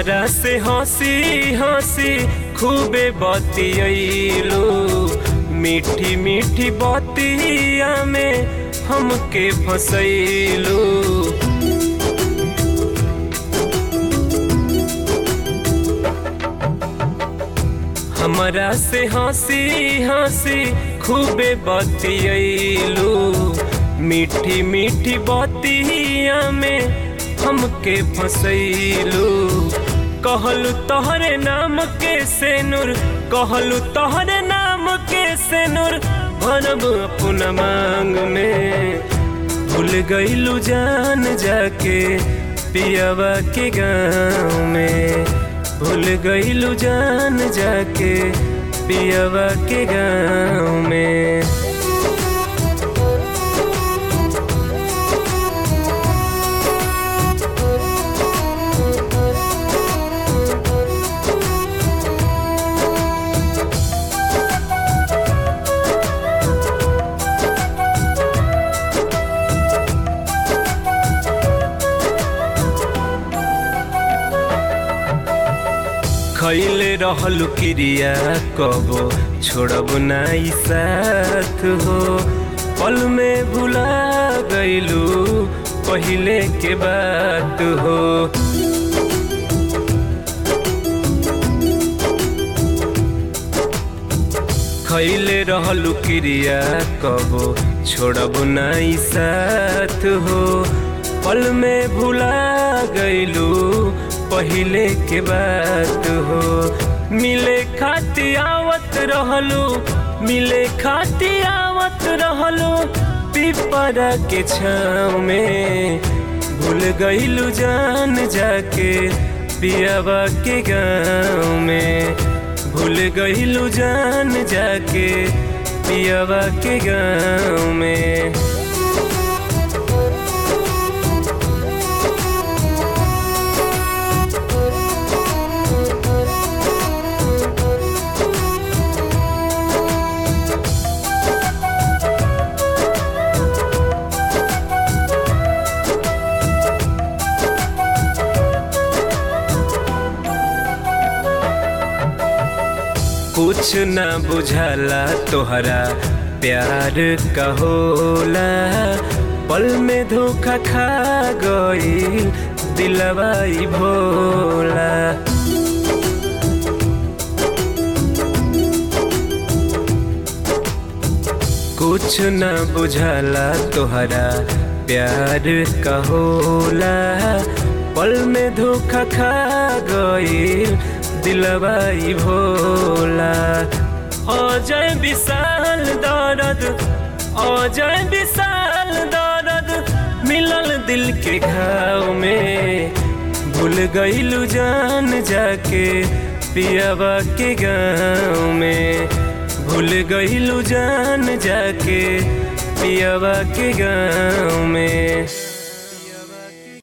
हमरा से हंसी हंसी खूबे बतियलू मीठी मीठी बतिया में हमके फसैलू हमरा से हंसी हंसी खूबे बतियलू मीठी मीठी बतिया में हमके फसैलू कहलू तोहरे नाम के सेनुर कहलू तोहरे नाम के सेनुर भरब अपना मांग में भूल गईलू जान जाके पियावा के गाँव में भूल गईलू जान जाके पियावा के गाँव में खैले रहलू क्रिया कबो छोड़ब नाई साथ हो पल में भुला गईलू पहले के बात हो खैले रहलू क्रिया कबो छोड़ब नाई साथ हो पल में भुला गईलू पहले के बात हो मिले खाती आवत रहलू मिले खाती आवत रहलू पिपरा के छाव में भूल गईलू जान जाके पियावा के गाँव में भूल गईलू जान जाके पियावा के गाँव में कुछ न बुझाला तोहरा प्यार का होला पल में धोखा खा गई दिलवाई भोला कुछ न बुझाला तोहरा प्यार का होला पल में धोखा खा गई दिलवाई भोला अजय विशाल दर्द अजय विशाल दर्द मिलल दिल के घाव में भूल गईलू जान जाके पियावा के गाँव में भूल गईलू जान जाके पियावा के गाँव में